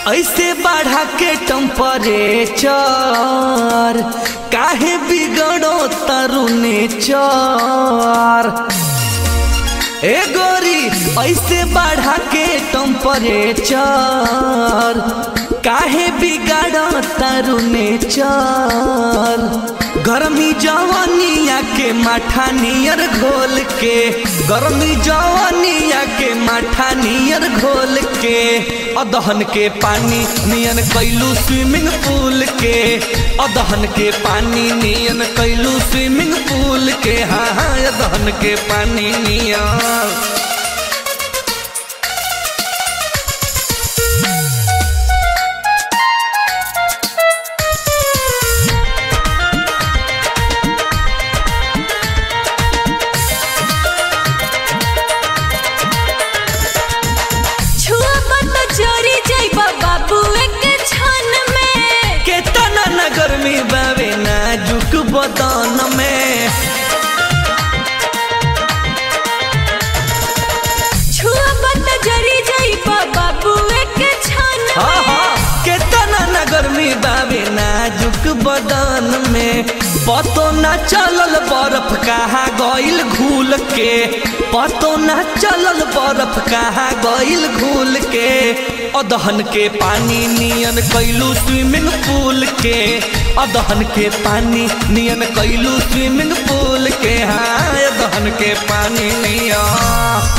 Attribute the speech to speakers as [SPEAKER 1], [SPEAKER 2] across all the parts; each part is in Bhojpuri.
[SPEAKER 1] ऐसे बढ़ा के टेम्परेचर काहे बिगड़ो तरु नेचर ए गोरी ऐसे बढ़ा के टेम्परेचर काहे बिगाड़ो तरु नेचर गर्मी जवानिया के माठा नियर घोल के गर्मी जवानिया के माठा नियर घोल के अदहन के पानी नियन कैलू स्विमिंग पूल के अदहन के पानी नियन कैलू स्विमिंग पूल के हाँ हाँ अदहन के पानी नियन
[SPEAKER 2] छुआ बत चोरी जाइबा बाबू एक छन में
[SPEAKER 1] केतना न गर्मी बावे नाजुक बदन में
[SPEAKER 2] छुआ बत चोरी जाइबा बाबू एक छन
[SPEAKER 1] हाँ
[SPEAKER 2] में
[SPEAKER 1] हाँ केतना न गर्मी बावे नाजुक बदन में पतो न चलल बर्फ कहाँ गइल घूल के पतो न चलल बर्फ कहाँ गइल घूल के अदहन के पानी नियन कैलू स्विमिंग पूल के अदहन के पानी नियन कैलू स्विमिंग पूल के हाँ अदहन के पानी नियन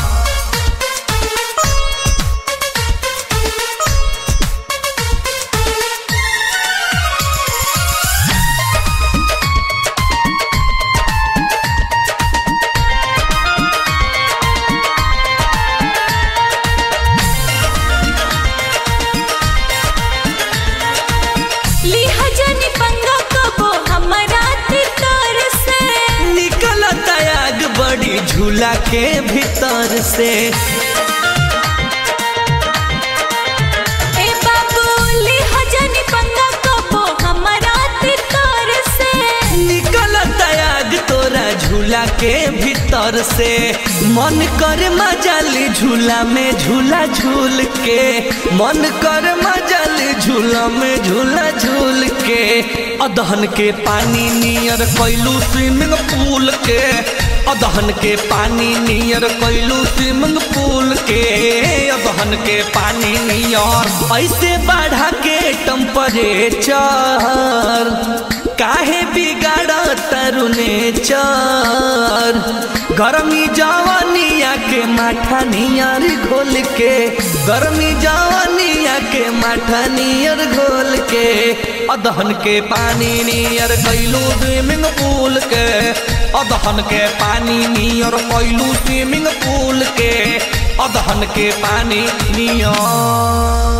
[SPEAKER 2] लिहा जानी पंगा कबो हमरा तितर से
[SPEAKER 1] निकलता आग बड़ी झूला के भीतर से
[SPEAKER 2] ए बाबू लिहा जानी पंगा कबो हमरा तितर से
[SPEAKER 1] निकलता आग तोरा झूला के भीतर से मन कर मजाली झूला में झूला झूल के मन कर मजाली झूला में झूला झूल के अदहन के पानी नियर कैलू स्विमिंग पूल के अदहन के पानी नियर कैलू स्विमिंग पूल के अदहन के पानी नियर ऐसे बढ़ा के टेम्परेचर काहे बिगाड़ तरुने चर गर्मी जवानिया के माठा नियर घोल के गर्मी जवानिया के माठा नियर घोल के अदहन के पानी नियर कैलू स्विमिंग पूल के अदहन के पानी नियर कैलू स्विमिंग पूल के अदहन के पानी नियर